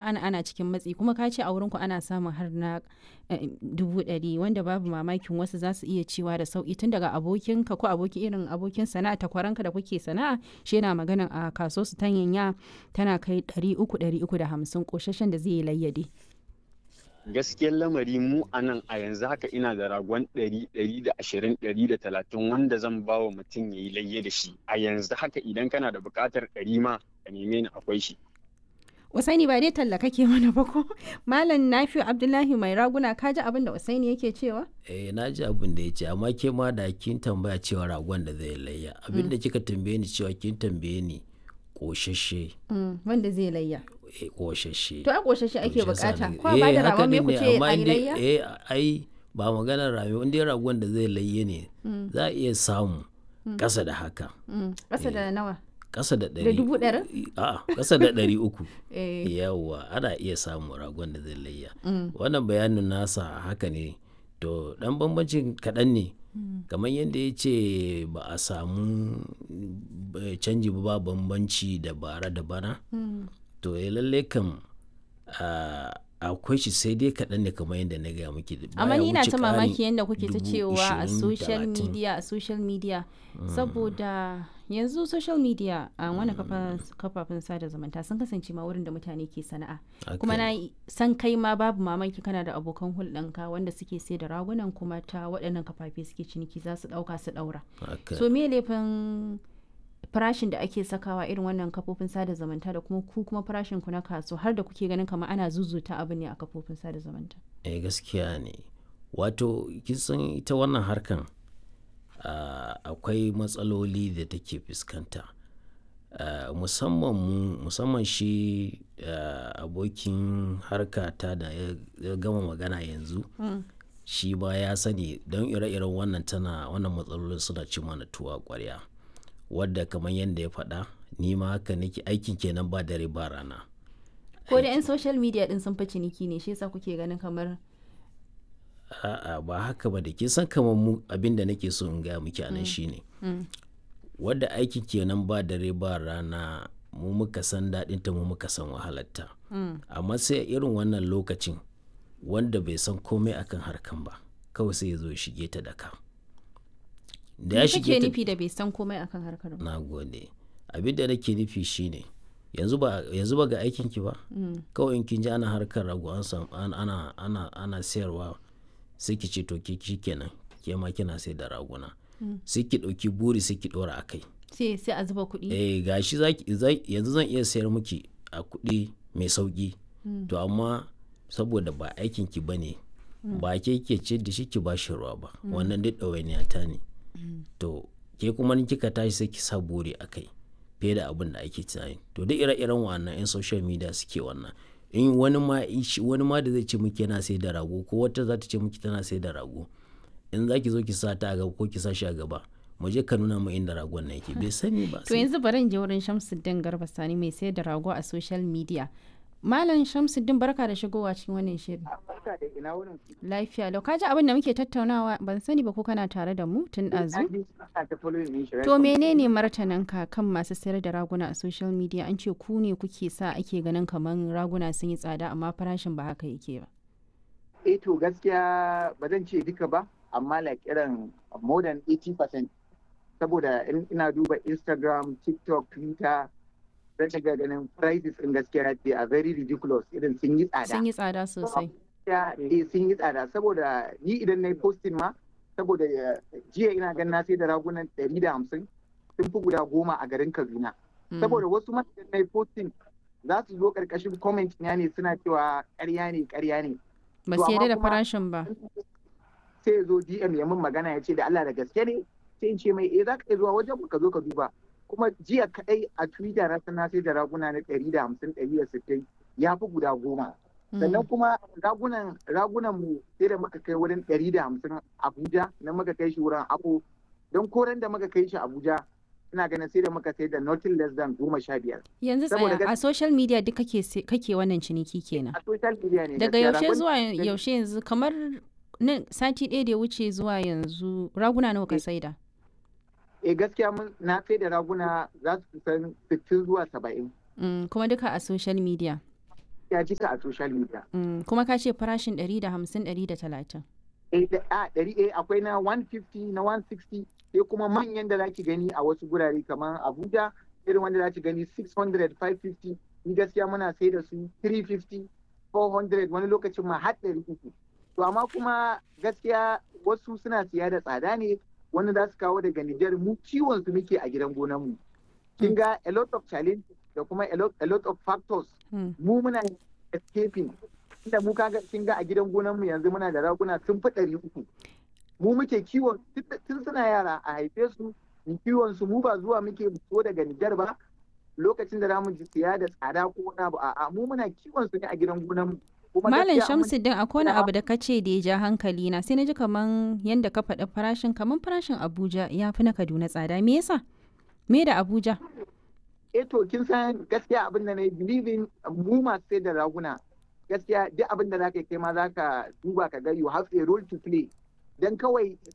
ana ana cikin matsi kuma ka ce a wurinku ana samun har na dubu ɗari wanda babu mamakin wasu za su iya cewa da sauki tun daga abokinka ko abokin irin abokin sana'a takwaranka da kuke sana'a shi yana maganan a kaso su tanyanya tana kai ɗari uku ɗari uku da hamsin ƙoshashen da zai yi layyade. gaskiyar lamari mu a nan a yanzu haka ina da ragon ɗari ɗari da ashirin ɗari da talatin wanda zan ba wa mutum ya yi layye da shi a yanzu haka idan kana da buƙatar ɗari ma ka neme ni akwai shi. Usaini ba dai talla kake mana ba ko Malam Nafi'u Abdullahi mai raguna ka ji abin da Usaini yake cewa? Eh na ji abin da ya ce amma ke ma da kin tambaya cewa ragon da zai layya abin da kika tambaye ni cewa kin tambaye ni ƙoshashe. Wanda zai layya. ƙoshashe. To a ƙoshashe ake bukata. Ko ba da ragon me ku ce a yi layya? Eh ai ba maganar rami in dai ragon da zai layye ne za a iya samu ƙasa da haka. Ƙasa da nawa? Ƙasa da ɗari. Da dubu ɗari? A'a ƙasa da ɗari uku. Yawwa ana iya samu ragon da zai layya. Wannan bayanin nasa haka ne to ɗan bambancin kaɗan ne. kamar yadda ya ce ba a samu canji ba bambanci da bara da bana to ya lalle kam akwai shi sai dai kaɗan ne kamar yadda na gaya muke amma ni na ta mamaki yadda kuke ta cewa a social media a social media saboda yanzu social media a wani kafafen sada zumunta sun kasance ma wurin da mutane ke sana'a kuma na san kai ma babu mamaki kana da abokan hulɗanka wanda suke sai da ragunan kuma ta waɗannan kafafe suke ciniki za su ɗauka su ɗaura so me laifin farashin da ake sakawa irin wannan kafofin sada zumunta da kuma ku kuma farashin ku na kaso har da kuke ganin kamar ana zuzuta abu ne a kafofin sada zumunta eh gaskiya ne wato kisan ita wannan harkan uh, akwai matsaloli da take fuskanta uh, musamman mu musamman shi uh, abokin harkata da ya gama magana yanzu mm. shi ba ya sani don ire-iren wannan tana wannan matsalolin suna ci mana tuwa kwarya wadda kamar yadda ya faɗa ni ma haka nake aikin kenan ba dare ba rana ko da 'yan social media din sun fi ciniki ne shi yasa kuke ganin kamar a'a ba haka ba da ke san kamar mu abin da nake so in gaya miki anan shine wadda aikin kenan ba dare ba rana mu muka san daɗinta mu muka san wahalarta amma sai irin wannan lokacin wanda bai san komai akan harkan ba kawai sai ya zo shige ta da ka da ya shige ta nufi da bai san komai akan harkar ba na gode abin da nake nufi shine yanzu ba yanzu ba ga aikin ki ba kawai in kin ji ana harkar rago an ana ana ana sayarwa sai ki ce to ki kenan ke ma kina sai da raguna sai ki ɗauki buri sai ki ɗora a kai sai sai a zuba kuɗi eh gashi yanzu zan iya sayar miki a kuɗi mai sauki to amma saboda ba aikin ki bane ba ke ke ce da shi ki ba shi ruwa ba wannan duk ɗawainiya ta ne to ke kuma ni kika tashi sai ki sa buri a kai fiye da abin da ake tunani to duk ire-iren wannan 'yan social media suke wannan in wani ma wani ma da zai ce miki yana sai da rago ko wata za ta ce miki tana sai da rago in za ki zo ki sa ta a gaba ko ki sa shi a gaba mu je ka nuna mu inda ragon na yake bai sani ba to yanzu bari in je wurin Shamsuddin Garba Sani mai sayar da rago a social media Malam Shamsuddin barka da shigowa cikin wannan shirin. Barka da ina wurin Lafiya lau kaji abin da muke tattaunawa ban sani ba ko kana tare da mu tun ɗazu. To menene martananka kan masu sayar da raguna a social media an ce ku ne kuke sa ake ganin kamar raguna sun yi tsada amma farashin ba haka yake ba. Eh to gaskiya ba zan ce duka ba amma like irin more than 80% saboda ina duba Instagram, TikTok, Twitter zan ga ganin prices in gaskiya they are very ridiculous irin sun yi tsada. Sun yi tsada sosai. Ya sun yi tsada saboda ni idan na yi posting ma saboda jiya ina ganin na sai da ragunan ɗari da hamsin sun fi guda goma a garin Kaduna. Saboda wasu ma idan na yi posting za su zo ƙarƙashin comment na ne suna cewa ƙarya ne ƙarya ne. Ba su yarda da farashin ba. Sai ya zo DM ya min magana ya ce da Allah da gaske ne sai in ce mai eh za ka iya zuwa wajen ka zo ka duba. kuma jiya kadai a twitter na sana sai da raguna na ɗari da hamsin ɗari da sittin ya fi guda goma sannan kuma ragunan ragunan mu sai da muka kai wurin ɗari da hamsin abuja na muka kai shi wurin abu don koren da muka kai shi abuja ina ganin sai da muka sai da nothing less than goma sha biyar. yanzu tsaya a social media duk kake kake wannan ciniki kenan a social media ne daga yaushe zuwa yaushe yanzu kamar sati ɗaya da ya wuce zuwa yanzu raguna nawa ka saida eh gaskiya mun na sai da raguna za su kusan 60 zuwa 70. kuma duka a social media. ya jika a social media Mm, kuma ka ce farashin 150 130 eh da- a ɗari eh akwai na 150 na 160 sai kuma manyan da zaki gani a wasu gurare kamar Abuja irin wanda zaki gani 600 550 ni gaskiya muna sai da su 350 400 wani lokacin ma har ɗari uku to amma kuma gaskiya wasu suna siya da tsada ne wanda za su kawo daga Nijar mu kiwon su muke a gidan gonan mu kin ga a lot of challenge da kuma a lot, a lot of factors Mm. mu muna escaping inda mu kaga kin ga a gidan gonan mu yanzu muna da raguna sun fi ɗari uku mu muke kiwon tun- tun suna yara a haife su mu kiwon su mu ba zuwa muke so daga Nijar ba lokacin da zamu ji siya da tsada ko wani abu a'a mu muna kiwon su ne a gidan gonan mu Kuma Malam gaskiya mun- Shamsuddin akwai wani Na'am. abu da ka ce da ya ja hankali na sai na ji kaman yanda ka faɗi farashin kaman farashin Abuja ya fi na Kaduna tsada me yasa me da Abuja eh to kin san gaskiya abin da na yi believing mu masu sai da raguna gaskiya duk abin da zaka yi kai ma zaka duba ka ga you have a role to play dan kawai